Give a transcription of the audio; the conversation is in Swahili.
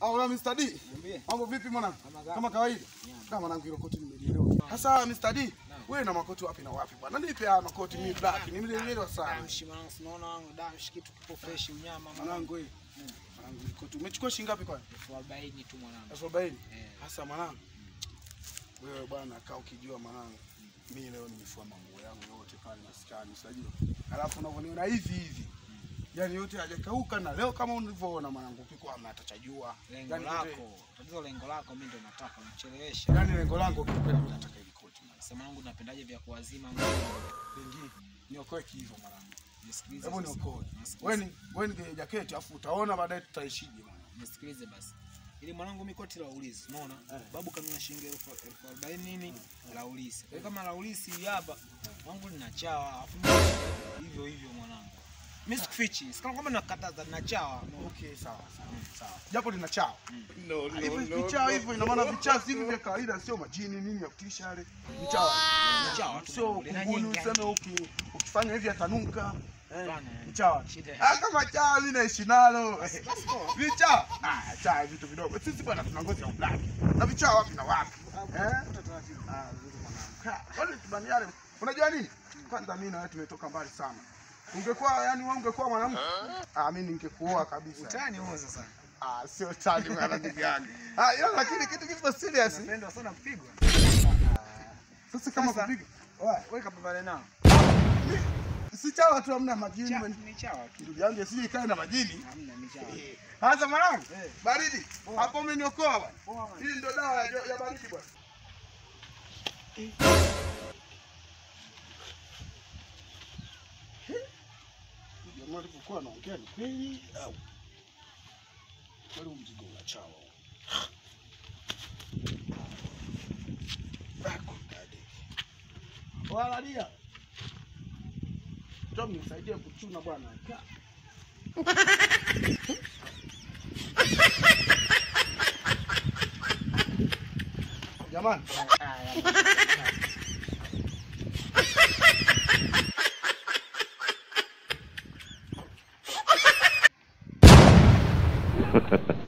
Au Mr. D. Niambie. Mambo vipi mwanangu? Kama gapi? Kama kawaida. Kama mwanangu hilo koti nimelielewa. Sasa Mr. D, wewe na makoti wapi na wapi bwana? Nipe haya makoti mimi black. Nimelielewa sana. Damshi mwanangu, sinaona wangu damshi kitu kipo fresh unyama mwanangu. Mwanangu wewe. Mwanangu hilo koti umechukua shilingi ngapi kwani? Elfu arobaini tu mwanangu. Elfu arobaini. Eh. Sasa mwanangu. Wewe bwana kaa ukijua mwanangu. Mimi leo nimefua mambo yangu yote pale maskani, unajua. Alafu unavyoniona hivi hivi. Yaani yote hajakauka na leo kama ulivyoona mwanangu piko hamna atachajua. Lengo Yaani yote- lako, tatizo lengo lako mimi ndo nataka unichelewesha. Yaani lengo langu kikweli mimi nataka ile koti mwanangu. Sema wangu napendaje vya kuwazima mwanangu. Wengi niokoe hivyo mwanangu. Nisikilize. Hebu sasa. niokoe. Nisikilize. Wewe ni wewe ni jaketi afu utaona baadaye tutaishije mwanangu. nisikilize basi ili mwanangu mi koti la ulisi unaona Eh. babu kanuna shilingi elfu elfu arobaini nini la ulisi kwa hiyo kama la ulisi hii hapa mwanangu linachawa afu mimi hivyo hivyo mwanangu mi sikufichi sikama kwamba nakataza linachawa no. Okay, sawa sawa. Sawa. Japo lina chao. No, Hivyo no, no. vichaa hivyo ina maana vichaa si hivi vya kawaida sio majini nini ya kutisha yale. Vichaa. Linachawa tu Sio mwanangu, lina kunguni nyingi. useme uki ukifanya hivi atanuka. Eh, Bana, Vichaa. shida. Ah kama chaa mimi naishi nalo. Vichaa. Ah, chaa vitu vidogo. Sisi bwana tuna ngozi ya black. Na vichaa wapi na wapi? Eh? Ah, vizuri mwanangu. Ha, Wale tubaniane. Unajua nini? Kwanza mimi na wewe tumetoka mbali sana. Ungekuwa yani wewe ungekuwa mwanamke, ah mimi ningekuoa kabisa. utani huo sasa Ah, sio tani bwana ndugu yangu. Ah, ila lakini kitu kipo serious. napenda sana kupigwa Sasa kama Sasa- kupiga. wewe kapambane nao Si chawa tu hamna majini. Cha- bwana. ni chawa tu Ndugu yangu sije ikae na majini. hamna ni chawa Sasa mwanangu, Eh. baridi. Hapo umeniokoa bwana. Poa, bwana. Hii ndio dawa ya, ya baridi bwana. Jamaa alipokuwa anaongea ni kweli au? Kweli huu mzigo unachawa. Wala dia. Tom nisaidie kuchuna bwana. Ka- Jamani. Ha ha ha.